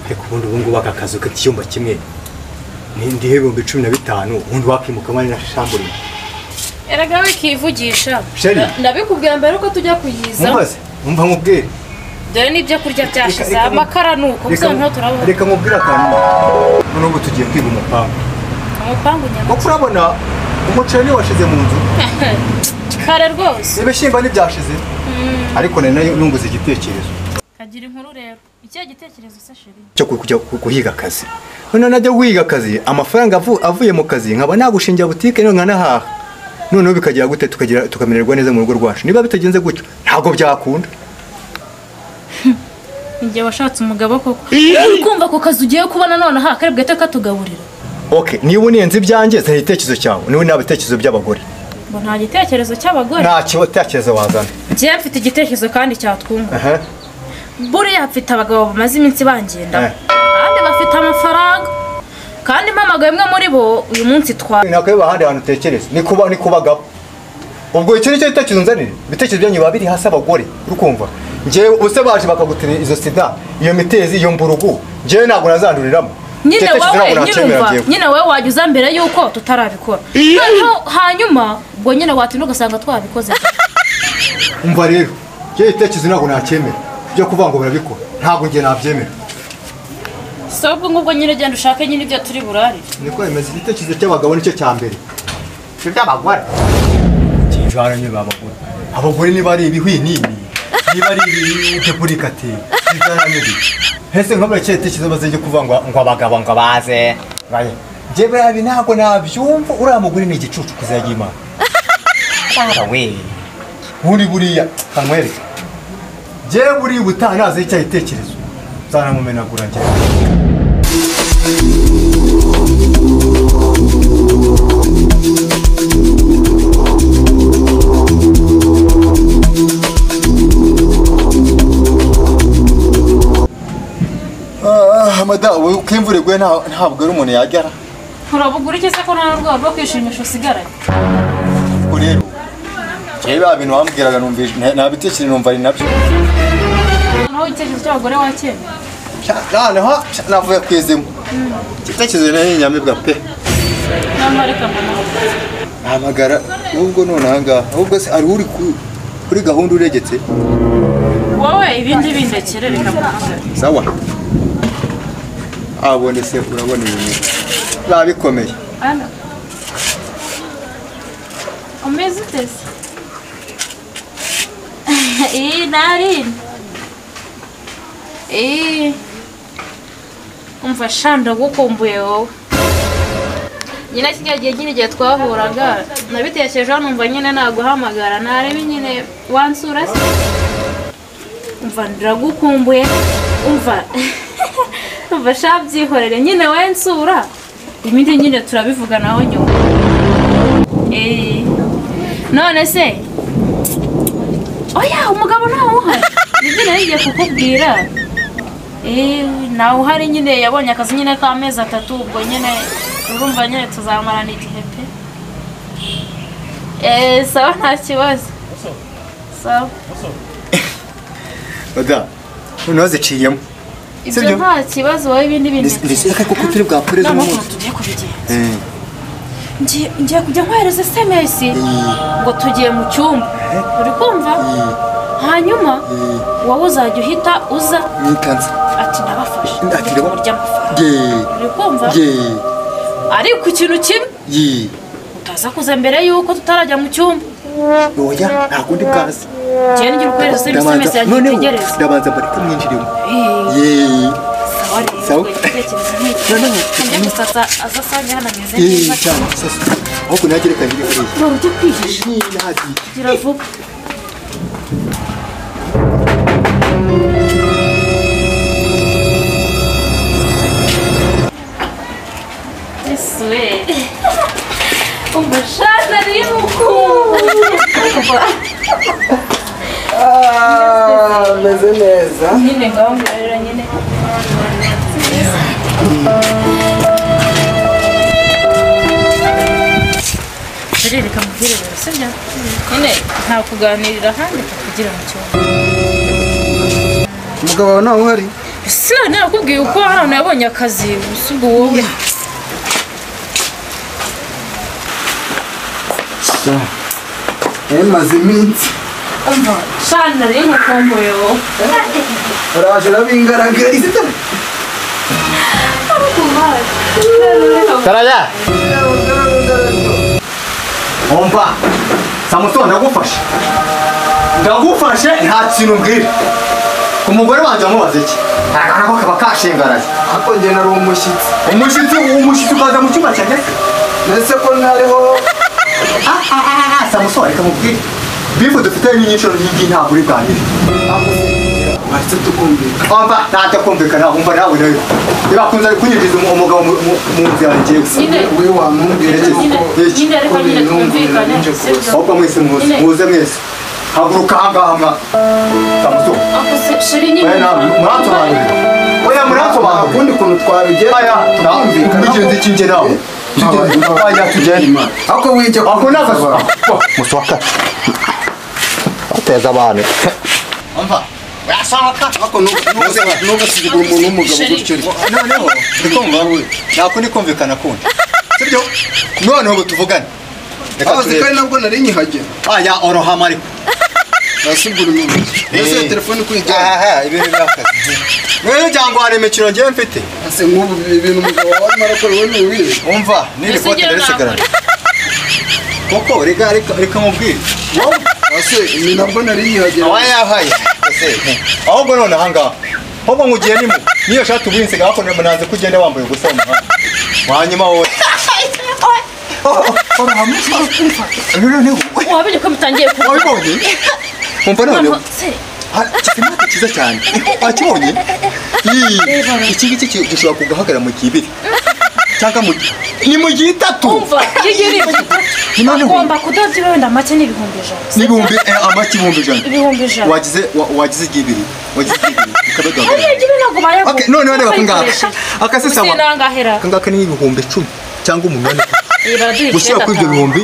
ariko ubundi ubu ngubu aka kazu k'icyumba kimwe ni ndihe ibihumbi cumi na bitanu ubundi wakimuka mani na shamburi erega we kivugisha Sheri. ndabikubwira mbere yuko tujya kuyiza mumaze mumva mubwire dore n'ibyo kurya byashize Reka- reka- amakara ni uko Reka- bizaba ntaho turabona reka mubwire akantu noneho ubu tugiye kwiga umupangu umupangu nyama kuko urabona umuceri niwo washize mu nzu kare rwose ibishyimbo ntibyashize ariko nari nayo nunguze igitekerezo kagira inkuru rero ikihe gitekerezo se sheri cyo ku- kujya ku- guhiga akazi noneho najya guhiga akazi amafaranga avu- avuye mu kazi nkaba nagushingira butike none nkanahaha noneho bikagira gute tukagira tukamererwa neza mu rugo rwacu niba bitagenze gutyo ntabwo byakunda igihe washatse umugabo koko uri kumva ako kazi ugiye kubona nonaha kare bwahita katugaburira ok niba unenze ibyanjye zana igitekerezo cyawe niba nta bitekerezo by'abagore ngo nta gitekerezo cy'abagore nta kiba- gitekerezo wazana njyewe mfite igitekerezo kandi cyatwunga Aha, buriya mfite abagabo bamaze iminsi bangenda Eh. kandi bafite amafaranga kandi mpamagaye imwe muri bo uyu munsi twa nakweba ahandi hantu utekereza ni kuba ni kubagabo ubwo icyo nicyo gitekerezo nzanire ibitekerezo byanyu biba biri hasi abagore uri kumva njyewe ubuse baje bakagutira izo sida iyo mitezi iyo mburugu njyewe ntabwo nazanduriramo nyine Icyo gitekerezo wowe ntabwo nyine nacyemera umva njyewe. nyine wowe wajya uza mbere y'uko tutarabikora noneho hanyuma ubwo nyine watinda ugasanga twabikoze umva rero icyo gitekerezo ntabwo nacyemera byo kuvuga ngo barabikora ntabwo njye nabyemera si ubwo ngubwo nyine genda ushake nyine ibyo turi burarire niko bimeze igitekerezo cy'abagabo nicyo cya mbere ibyo by'abagore kijana nyine abagore abagore niba ari ibihwinini niba ari ibideburikati kijana nyine hese nkamara icyo gitekerezo maze njye kuvuga ngo ngo abagabo ngo baze Baye. njye buriya ibi ntabwo nabyumva uriya mugore ni igicucu kuzajya imana Bara we buri buriya kamwereka njyewe buriya ubutaha nazaho icyo gitekerezo nzanamumenagura njyewe Ah, madamu uko imvura iguye nta- ntabwo ari umuntu yagera urabugura iki se ko nta rwego rwo kwishimisha usigaranye ubwo rero njyewe ba bintu wambwiraga numvise nabitekereza numva ari nabyo noneho igitekerezo cy'abagore wakemera Pya, noneho pya, navuye ku izima igitekerezo nari inyamibwa pe noneho reka mbona nahamagara ahubwo none ahangaha ahubwo se ari uri ku- kuri gahunda uregetse wowe ibindi bindekere reka mbona sawa abone se urabona ibintu biba bikomeye Ana. Umeze uteze? Iyi narini. Iyi. Umva sha ndagukumbuye wowe. Nyine kiriya gihe nyine igihe twahuraga nabitekerejeho numva nyine naguhamagara narebe nyine wansura se. Umva ndiragukumbuye. Umva. Umva sha byihorere nyine wensura. Ibindi nyine turabivuganaho nyuma. Eh. None se oya umugabo ntawe uhari nibyo nari ngiye kukubwira Eh, ntawe uhari nyine yabonye akazi nyine k'amezi atatu ubwo nyine urumva nyine tuzamarana igihe pe Eh, sawa nta kibazo sawa madamu noneho ziciyemo ibyo Sibyo? nta kibazo wowe ibindi bindi ndetse kuko turi bwakoreze nta umunsi tugiye kubigenza ngiye ngiye kujya nkohereza sms ngo tugiye mu cyumba uri kumva hanyuma wowe uzajya uhita uza ni kansa ati ndabafashe Ati, Ndi ndabafashe. kuburyo amafaranga yeee uri kumva yeee ariko ikintu kimwe yeee utaza kuza mbere y'uko tutarajya mu cyumba oya ntabwo ndi bwazi ngiye ngira ukohereza sms yanjye itegereze ndabanza mbari kumwinjirimo Eh, yeee sawa rero, Sawa. igitekerezo ni iki? Noneho, Njye gusa aza- aza asange hano ameze yeee neza cyane sasa ahubwo nagereka njye kuriya ngo ujye kwihisha yeee nazi gira vuba Yesu we umushahara n'imukunda ameze neza nyine ngaho ngorera nyine bikurire bikamuvirira sibyo nyine nta kuganirira ahandi kugira mu cyumba umugabo wawe ntawe uhari sinari narakubwiye uko hano yabonye akazi gusa ubwo wowe yari imaze iminsi shana nariye umukomboye wowe barabajura b'ingaragariza Karaya! Omba! Samusoni ndagufashe! Ndagufashe nta kintu umbwira! Ku mugore wanjye wamubaza iki? Arakana ko kaba kashingaraye. ako njye nari umushyitsi Umushyitsi umushyitsi ukaza mu cyumba cyanjye se? ndetse ko ntariho Ah, ah, ah, ah, Samusoni reka mubwire. Bifu dufite inyigisho nyinshi ntabwo uri bwanyire. baretse tukumvikana Omba ntacyo kumvikana umva nawe nawe. Ibakunze kunyinjiza umu- umugabo mu mu- mu nzu yanjye gusa. nyine we wamubwira nyine yuko nyine ariko nyine kubera twumvikane intungane sibyo ahubwo mwese muze muze mwese haguruka ahangaha mwa samusoni ako se sheri nyine oya namwe muransobanurira oya muransobanurira ukundi kuntu twabigera oya tukumvikana wigenzi kinjye nawe oya tugende ako wijya ako ni kumusaba. agasura muswaka uteza abantu umva urasohoka ako n'ugusigura umuntu w'umugabo gutyo ariko noneho ndikumva we ntabwo ndi kumvikana kundi sibyo noneho ubu tuvugane reka abaze turebe kandi nabwo nari nkihagera oya orohama ariko nasigura umuntu mbese iyo telefone kuyijyana aha ibintu by'akazi rero cyangwa hari imikino ngewe mfite ese nk'ubu ibintu umugabo wawe arimo arakora wowe ntiwiriwe umva n'iri Ese kote ugera risigarana koko reka reka reka mubwire ase ibi nabwo nari nkihagera awa yahaye ese ahubwo none ahangaha ahubwo ngugiye nimo niyo shati ubuye nsiga hakuno munaze ko ugenda wambaye ubusa mu muhanda wanyuma wowe noneho wabonye ko bitangiye kuba wabibonye umva noneho kisimati cyiza cyane wakibonye Ii, iki ngiki ki- gishobora kugahagarara mu gihe ibiri cyangwa mu gihe ni mu gihe itatu umva iyo ugiriye Noneho. agomba kudodya wenda make n'ibihumbi ijana n'ibihumbi eh, amaki ibihumbi ijana ibihumbi ijana wagize wa- wagize igihe ibiri wagize igihe ibiri hariya ukabigahagarara igihe ntabwo bayagura Okay, none wareba ko ngaha. Aka se sawa. sinangahera akangaka ni ibihumbi icumi cyangwa umunani iyi baraduha gushyira kuri ibyo bihumbi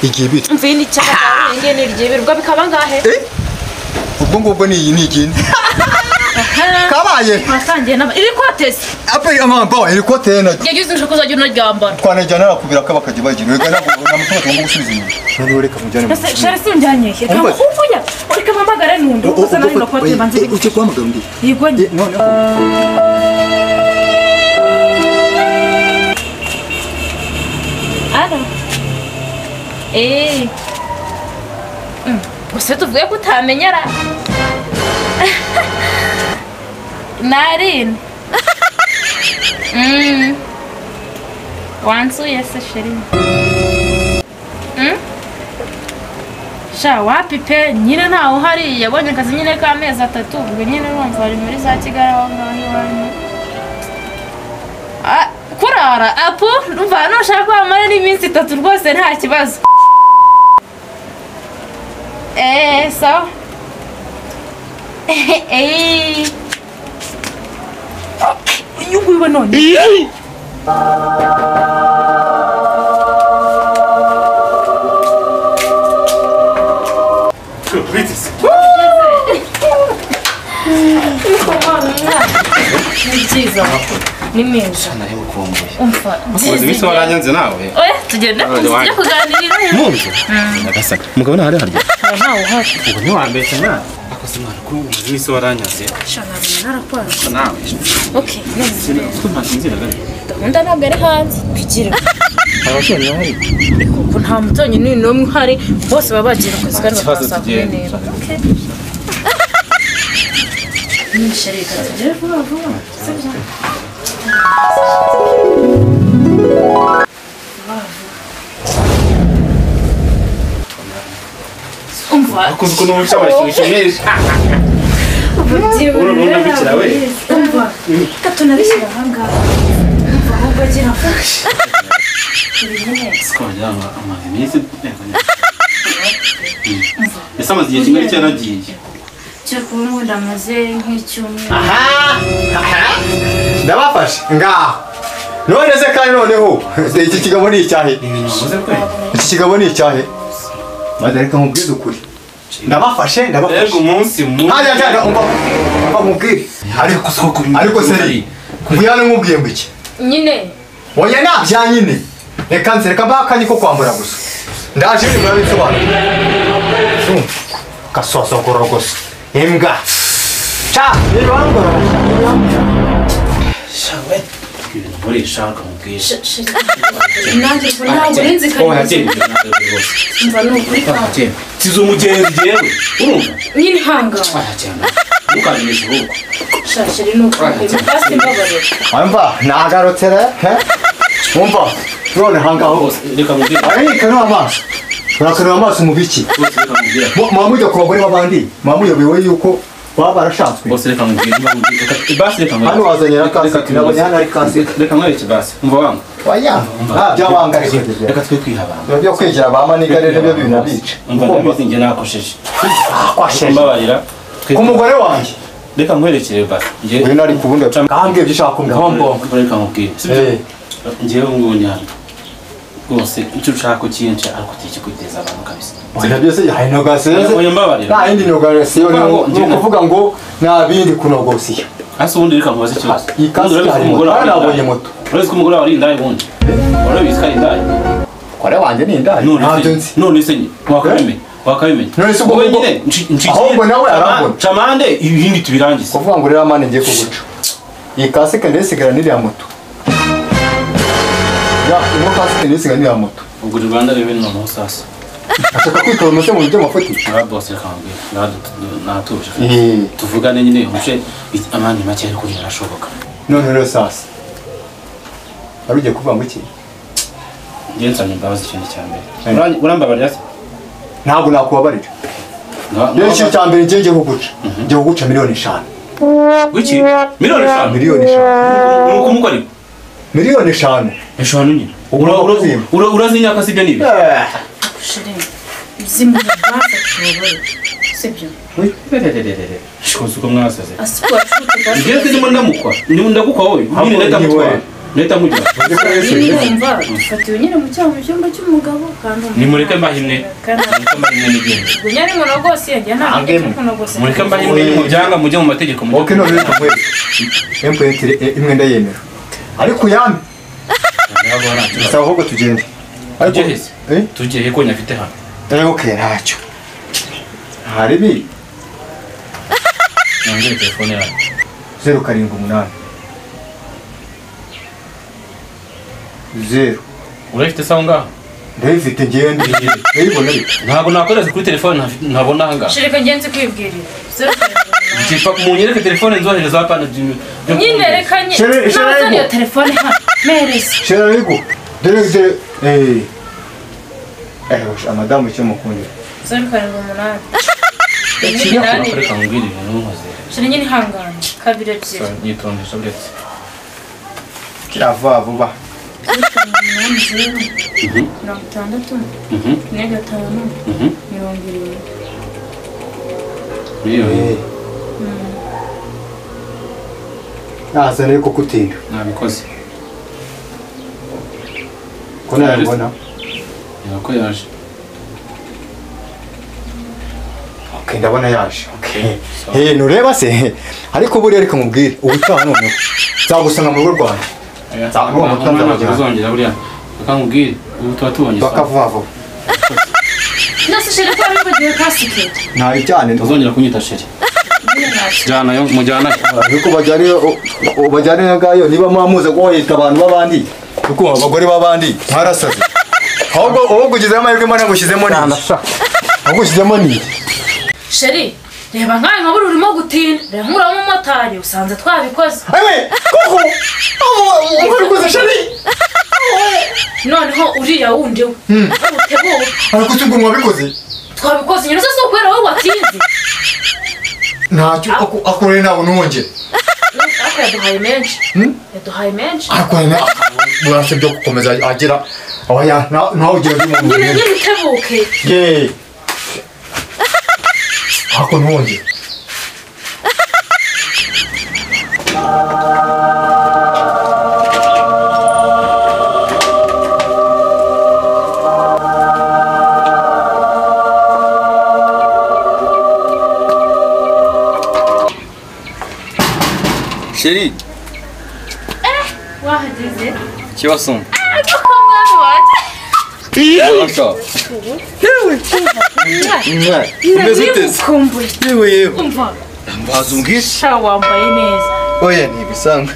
igihe ibiri mvuye n'icyaka ngiye n'iryibirwa bikaba angahe eh ubwo ngubwo ni iyi ni igindi kabaye wasangiye n'aba iri kotesi aperi amamba iri kote ye naryo yagize inshuro ko uzajya unaryambara twanajyana nakubwira ko bakajya bagira reka ntabwo namutima tugomba gusubiza inyuma noneho reka mujyane mu mbese shari sinjyanye reka Umva. ngukumvunya ureka mpamagare n'undi uza nari no kote banze Eh, ujye guhamagara undi yigwanye Eh, noneho ara eee gusa tuvuge ko utamenyera narin Mm. wansuye se sheri Mm? sha wapi pe nyine ntawe uhari yabonye akazi nyine k'amezi atatu ubwo nyine urumva bari muri za kigali aho ngaho iwanyu Ah, kurara apo umva hano ushaka ko wamara n'iminsi itatu rwose nta kibazo eee sawa eee inyungu yiwe none ni byiza ni meza umva iminsi waranyanze nawe oya tugende tujye kuganirira munzu nyagasaka umugabo ntawe ari harya ntawe ntawe uhari ubu ntiwambeshya mwana akoze mwana ko iminsi waranyanze shana narakwara nawe okay none ko ntasinziraga gahunda ntabwo ari hanze tugire abaturanyi bahari ubu nta mutonyi ni n'umwe uhari bose baba bagiye mu kazi kandi Ikibazo bakaba saa kumi tugenda. n'ebyiri Okay. Mm, chérie, reka tugere vuba vuba sibyo umva akoze ukuntu umucamanza wishimisha Uru ni umwabikira we. umva reka tunabishyira ahangaha umva ahubwo agira buri munsi twajya amaze iminsi ese amaze igihe kimwe ariko yaragiye cyo kuba ubundi amaze nk'icyumweru ndabafashe ngaho none kandi noneho iki kigabo ni icyahe Wabuze kwe? iki kigabo ni icyahe maze reka nkubwize ukuri ndabafashe Mbega ndabafashe umunsi mubi. ntajya njyana umva umva nkubwire ariko ariko seri kuyana nkubwiye ngo iki nyine oya nabya nyine reka nze reka mbahe akanya ko kwambura gusa ndaje nyuma y'ibisobanuro gasosogoro gusa imbwa ca nibambura ibintu nkoresha ukamubwira nanjye ubwo ntabwo urinzikanye mva ni ukuri kwa tizo umugenzi jyewe urumva nyine ihangana twahajyana ntukabimishe urugo shashiri ni ukuri kasi mbabarira wumva nagarutse re he? wumva none hangaho bose reka mubwire ararikana amaso urakareba amaso mu biki bose reka mubwire Mu- muba mujya ku bagore b'abandi muba muyobewe yuko baba barashatswe bose reka mubwire niba mubwire Reka- basi reka mubwire hano wazanye na kasi Reka nabonye tubibaze. hano ari kasi Reka- reka mwereke basi umva wanga waya ntabyo abanga ariko reka twe kwihabanga biba byo kwegera ba maniga rero byo binabica umva ndabizi njye nakosheje mbabarira Twe- ku mugore wanjye reka nkwerekere basi njye uyu nari ku bundi Cam- kambwe ibyo ushaka kumbwira reka mubwire Eh, njyewe ngubu nyanda rwose icyo ushaka ucyinca ariko utikikuteza abantu kabisa oya byose yahaye inogaseze Oya, mbabarira. nta yindi inogaseze Kuvuga ngo ni njye- ukuvuga ngo nta bindi kunogosiyo hasi ubundi reka mubaze ikibazo Iyi kasi Ubundi urabizi ko hari moto. umugore wawe ari Hano nabonye indaya? moto. urabizi ko umugore wawe ari indaya ubundi urabizi ko ari indaya kore wanjye ni indaya ntabyo nzi none none se wakabimenya wakabimenya None se ubwo Wowe ubwo- nyine nci- nci- ahubwo nawe Chama- arambona. chamande ibindi tubirangize kuvuga ngo rero mani ngiye kuguca iyi kasike ndayisigara n'iriya moto ya ino kasike ndayisigara n'iriya moto ubwo uri rwanda rero noneho sasa ashaka kwitora umutwe mu buryo amafuti naba bose reka mubwire Naba- natuje Eh. tuvugane nyine umuce amande make ariko birashoboka none rero sasa wari ugiye kuvuga ngo iki njyewe nsabye imbabazi ikindi cya mbere Eh. Uranye- urambabarira se ntabwo nakubabarira Nga- rero ikintu cya mbere ngiye ngiye kuguca ngiye kuguca miliyoni eshanu wiki miliyoni eshanu miliyoni eshanu ni uko umugore miliyoni eshanu eshanu nyine Ugomba Ura- ura- kuzimba. ura- urazi inyaka sibyo ni ibi Eh, shiri zimu baza tubabare sibyo shikoze uko mwasaze asikuwa cuti njyewe ndimo ndamukwa ndimo ndagukwa wowe nyine ndahita ni mutwara wowe. ndahita mujya nyine wumva ufatiwe nyine mu cyaha mu cyumba cy'umugabo kandi umugabo nimureke mbahe imwe kandi mureke mbahe imwe n'igenda gunya ari mono rwose yagiye nta Ntabwo muntu mono rwose mureke mbahe imwe Oye. mubyanga mujye mu mategeko mujye ok none reka nkwereke emutiyeni imwe ndayemera ariko uyambe ntabwo hari icyo saba ahubwo tugende ariko Tujye heza. Eh? tugiye ko nyafite hano Eh, ok ntacyo hari bi nongere telefone yawe zeru karindwi umunani zeru urayifite sawa ngaho ndayifite ngende ndayibona ariko ntabwo nakohereza kuri telefone ntafi- ntabona aha ngaha shirika ngenzi kwibwirira Zeru karindwi umunani. Njye paka munyereke telefone nzohereza hapana byo byo- nyine reka nyine Shiri- shiri ntabwo arimo. iyo telefone hano mereza shera ariko dore dore eh eh osh, amadamu icyo mukundira zeru karindwi umunani Ikinya kurakora reka mubwire ibintu ntuhoze shira nyine ihangane kabiri ebyiri nyitondesha buretse kira vuba vuba zeru karindwi umunani zeru mirongo itandatu kane gatanu mirongo irindwi miliyoni eh nazana ariko kutinda nabikoze ko nabibona reba ko yaje okay ndabona yaje okay eh nureba se ariko buriya reka mubwire ubutaha noneho nzagusanga mu rugo rwanjye Ntabwo uwo mutunzi ntabwo arajyana. uzongera buriya bakangubwire ubu tuba tubonye sawa bakavuga vuba nase shira ko ari kugira kasike ntayo cyane uzongera kunyita sheri nyine nacyo jyana yo mujyana ariko bajyane bajyane na gayo niba mwamuze kohereza abantu b'abandi kuko abagore b'abandi mwarasaze ahubwo ahubwo ugizemo amahirwe imana ngushyizemo ni ahubwo ushyizemo ni sheri reba nkawe nka buri urimo gutinda reba nk'uriya mumotari usanze twabikoze ewe koko uri kuza shari noneho uriya wundi we aho uteguwe ariko utubwo mwabikoze twabikoze nyine se si ukubera wowe watinze ntacyo ako- akoreye ntabwo n'uwongere ariko yaduhaye menshi yaduhaye menshi akoreye ntabwo burase byo gukomeza agera oya nta- ntawe ugira by'umuntu nyine wenyine nyine utebuke yeee ako n'uwongere sheri wahageze ikibasumba koko mwami wanjye Abasha. Mwe, umeze ute se? nabyibukumbuye yewe yewe umva mbaza ubwishyu sha wambaye neza oya ntibisanga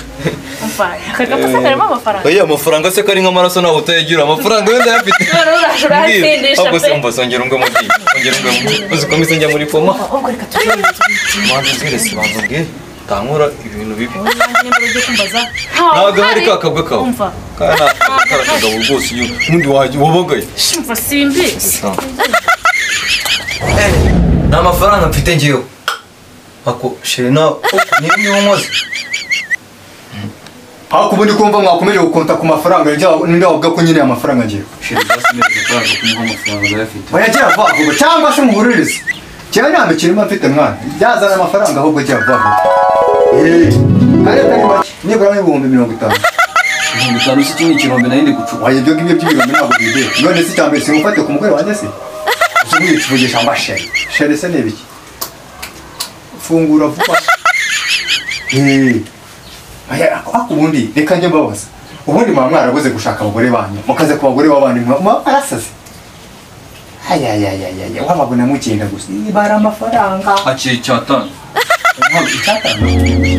umva aka gapasa karimo amafaranga oya amafaranga se ko ari nk'amaraso ntabwo utayagira amafaranga wenda ayafite none uraje urayasindisha ahubwo se pe umva songera ungwe mu bwiyo ongera ungwe mu bwiyo uzi ko mbese njya muri koma ahubwo reka tujye manza uzirese banza ubwire tankora ibintu bibi nanjye niba ugiye kumbaza ntabwo hari ka kabwa kawe umva kandi ntabwo kari akagabo rwose iyo ubundi wajya wabagaye shumva simbizi nta mafaranga mfite ngewe ako sheri nawe niyo niba nkoze ariko ubundi kumva mwakomeje gukonta ku mafaranga yajya- ninde wavuga ko nyine amafaranga ngewe Sheri basi neza kwaje kumuha amafaranga yafite. bayajya vuba vuba cyangwa se umuhuririze cyane nta mikino mba mfite mwana byazana amafaranga ahubwo ajya vuba vuba eee kare kare make nibura n'ibihumbi mirongo itanu Ibihumbi bitanu si kimwe ikirombe nayo ndi gucupa. wayo ibyo ngibyo by'ibihumbi ntabwo bibera none se icyambere simufate ku mugore wanjye se uzi mwicuvugisha mba shere shere se ni ibiki fungura vuba eee ariko ubundi reka njye mbabaza ubundi muba mwarabuze gushaka abagore banyu mukaze ku bagore b'abandi muba muba mwarasaze ayayayayaya wababona mugenda gusa ibara amafaranga hakiri icyatanu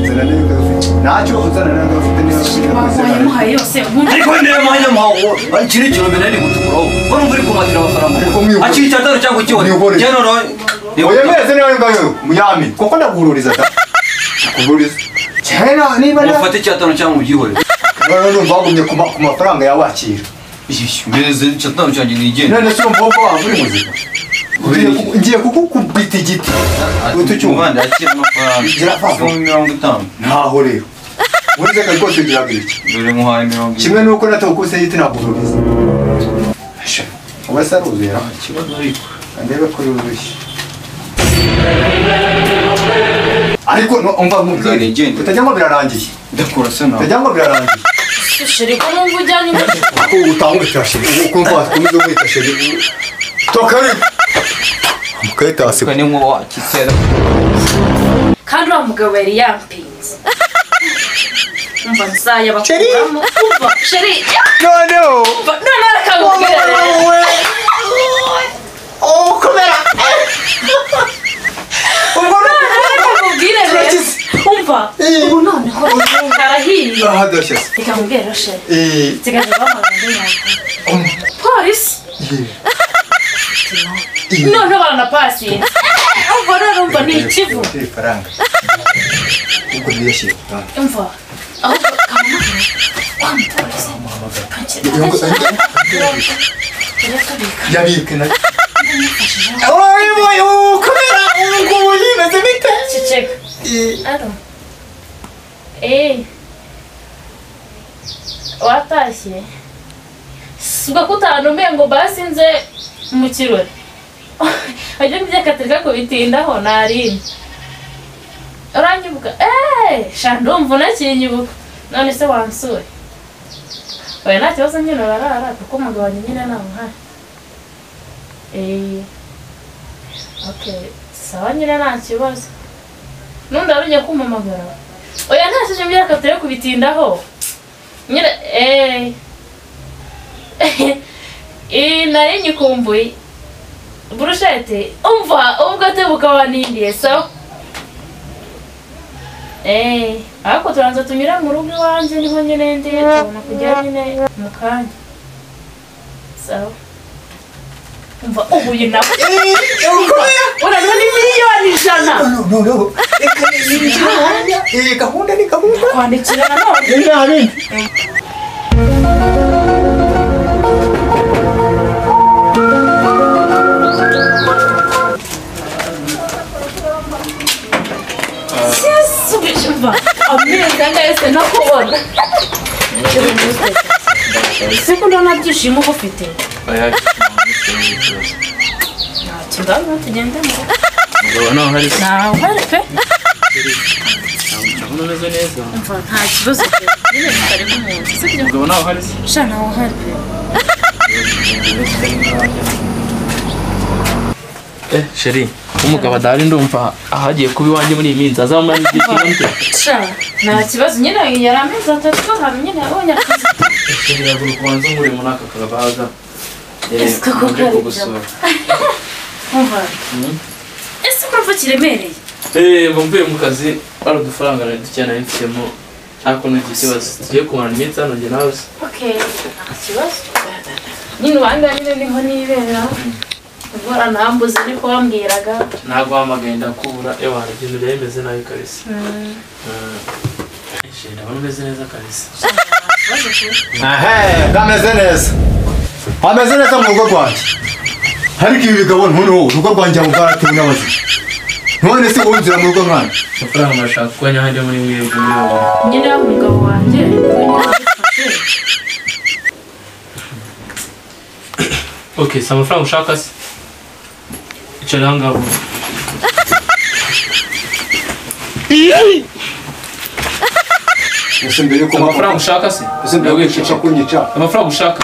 ntacyo uzana nawe ufite niba ufite wamuhaye yose ubundi ariko ndeba mwanya muhawo hakiri ikirombe nayo ndi gucukuraho ko numva uri kumatira amafaranga Ariko mwihorere. hakiri icyatanu cyangwa ikihorere Mwihorere. njye noneho uyemeze niba ari bwawe muyami kuko ndaguhururiza da ndaguhururiza cyane niba na mufate icyatanu cyangwa ubyihorere none numva wagumye ku ma- ku mafaranga yawakira mbeze icyatanu cyanjye nigenda none se urumva wumva waba uri muzima Ngiye ku- ngiye kukukubita igiti utu cyuma Muvandi, yakira amafaranga Gira vuba. igihumbi mirongo itanu ntaho rero urizeka rwose ugira gutya dore muhaye mirongo ine kimwe nuko natakuse igiti naguhururiza uba se aruzuye ra ikibazo ariko ndebe ko yuzuye ariko no- umva Uzane mubwire igenda. utajya ngo birarangiye ndakora se nawe utajya ngo birarangiye sheri ko numva ujyanye ko utanguka shiri ukumva wakomeza umwita shiri tokari mukahita waseka ni nkuba wakisera kandi uriya mugabo yari yampinze umva nzayabakuramo umva sheri noneho umva noneho reka nkubwire rero noneho reka nkubwire rero umva ubu noneho karahiye ahadashyase reka nkubwire rero sheri eee nsigaje bahamagaye yawe polisi noneho baranapasinze umva noneho umva ni ikivu ifaranga ubwo ntiyashyire ku bwanwa imva ahubwo kamuhamagara wa mupolisi yabike na Ciceka. Aro. Ei. Watashye. Suga kutanume ngo basinze mu kirori. Ajya byakatirika ko bitindaho narindi. Uranyibuka. Eh, sha ndumva unakinyibuka. None se wansure. Oya nta kibazo nyine barara kuko umugabo wanjye nyine nta muhari. Eh. Okay, sawa nyine nta kibazo. nundi wari ugiye kumpamagara oya nta shije mbwira ko turi kubitindaho nyine eee iyi nari nyikumbuye burushete umva ubwo tebuka wanindiye sawa eee ariko turanza tunyure mu rugo iwanjye niho nyine ndiye tubona kujya nyine mu kanya sawa umva ubu uyu nawe urabona ni miliyoni ijana noneho reka eee gahunda ni gahunda kwandikira nanone Yesu umva ameza yose no kubona siko ndabona byishimo uba ufite tugabane tugende mu rugo nawe uhari pe Ndabona umeze neza. umva nta kibazo pe nyine tutari nk'umuntu si byo Umugabo nawe uhari se? sha nawe uhari pe Eh, sheri umugabo adahari ndumva ahagiye kuba iwanjye muri iyi minsi azamara igihe kirambye nta kibazo nyine yari amezi atatu ahantu nyine yabonye akazi riragura kubanza nkure muri aka kabaga Ese koko kari kumva ese urumva kiremereye mba mvuye mu kazi hari udufaranga nari dukeneye mfitemo ariko ntagira ikibazo tugiye kumara iminsi hano njye nawe se okay nta kibazo nyine ubangaye nyine niho nibera ubwo anambuza ariko wambwiraga ntabwo wahamagaye ndakubura ewa ibintu byari bimeze nabi kabisa Eh, shit, ndabona umeze neza kabisa ehe bwameze neza hameze neza mu rugo rwanjye ariko ibi bigabo ntuneho urugo rwanjye abo bwaratewe n'abazima none se wowe inzira mu rugo nkana amafaranga murashaka kuba nyahandi muri mwebwe muri wowe nyine wa mugabo wanjye niwe wabifashe. okay si amafaranga ushaka se icara aha ngaha vuba. gusa mbere yuko amafaranga ushaka se ushaka kunyica amafaranga ushaka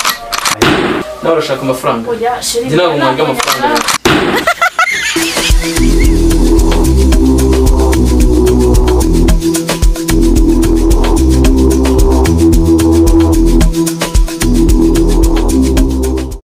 nawe urashaka amafaranga oya sheri Njye ntabwo mwanga amafaranga.